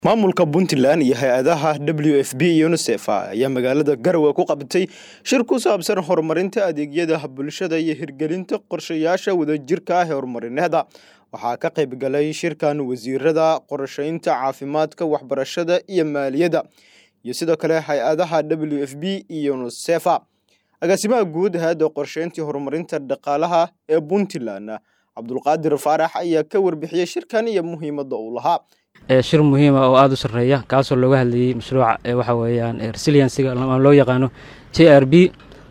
maamulka puntland iyo hay-adaha w f b iyo unisef ayaa magaalada garowe ku qabtay shir ku saabsan horumarinta adeegyada bulshada iyo hirgelinta qorshayaasha wadajirka ah ee horumarineeda waxaa ka qayb galay shirkan wasiirada qorshaynta caafimaadka waxbarashada iyo maaliyadda iyo sidoo kale hay-adaha w f b iyo unisef agaasimaha guud hay-adda qorshayntii horumarinta dhaqaalaha ee puntland cabdulqaadir faarax ayaa ka warbixiyey shirkan iyo muhiimadda uu lahaa shir muhiima oo aada u sarreeya kaasoo looga hadlayey mashruuca waxa weeyaan resiliensiga loo yaqaano j r b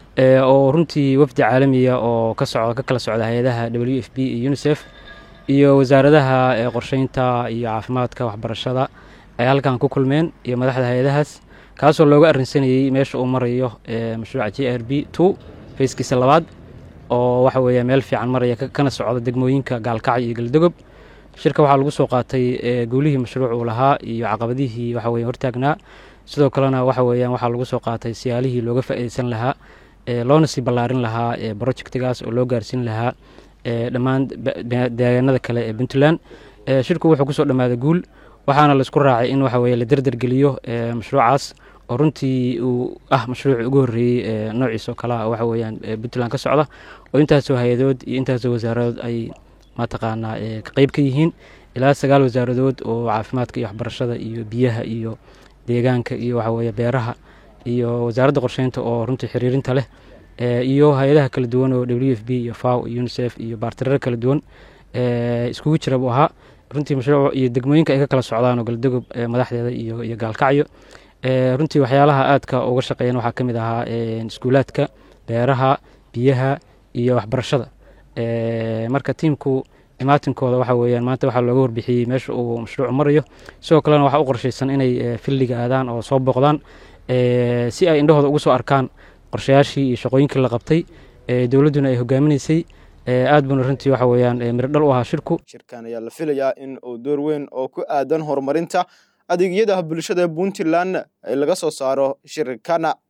oo runtii wafdi caalamiya oo ka socda ka kala socda hay-adaha w f b iyo unisef iyo wasaaradaha qorsheynta iyo caafimaadka waxbarashada ay halkan ku kulmeen iyo madaxda hay-adahaas kaasoo looga arrinsanayey meesha uu marayo mashruuca j r b two fayskiisa labaad oo waxa weeya meel fiican maraya kana socda degmooyinka gaalkacyo iyo galdogob shirka waxaa lagu soo qaatay guulihii mashruuc uu lahaa iyo caqabadihii waxa weye hortaagnaa sidoo kalena waxa weeyaan waxaa lagu soo qaatay siyaalihii looga faa'iideysan lahaa loona sii ballaarin lahaa projectigaas oo loo gaarsiin lahaa dhammaan deegaanada kale ee puntland shirku wuxuu kusoo dhammaaday guul waxaana laisku raacay in waxa weye la derdergeliyo mashruucaas oo runtii uu ah mashruucii ugu horreeyey noociisoo kalea waxa weeyaan puntland ka socda oo intaasoo hay-adood iyo intaasoo wasaaradood ay mataqaanaa ka qeyb ka yihiin ilaa sagaal wasaaradood oo caafimaadka iyo waxbarashada iyo biyaha iyo deegaanka iyo waxaweye beeraha iyo wasaaradda qorsheynta oo runtii xiriirinta leh iyo hay-adaha kala duwan oo w f b iyo faw iyo unisef iyo baartiraro kala duwan iskugu jira buu ahaa runtii mashruuc iyo degmooyinka ay ka kala socdaan oo galdogob madaxdeeda iyo iyo gaalkacyo runtii waxyaalaha aadka uga shaqeeyan waxaa ka mid ahaa iskuulaadka beeraha biyaha iyo waxbarashada marka tiimku imaatinkooda waxa weeyaan maanta waxaa looga warbixiyey meesha uu mashruucu marayo sidoo kalena waxaa u qorshaysan inay filliga aadaan oo soo booqdaan si ay indhahooda ugu soo arkaan qorshayaashii iyo shaqooyinkii la qabtay dowladduna ay hogaaminaysay aad buuna runtii waxa weeyaan mirodhal u ahaa shirku shirkan ayaa la filayaa in uu door weyn oo ku aadan horumarinta adeegyada bulshada puntland laga soo saaro shirkana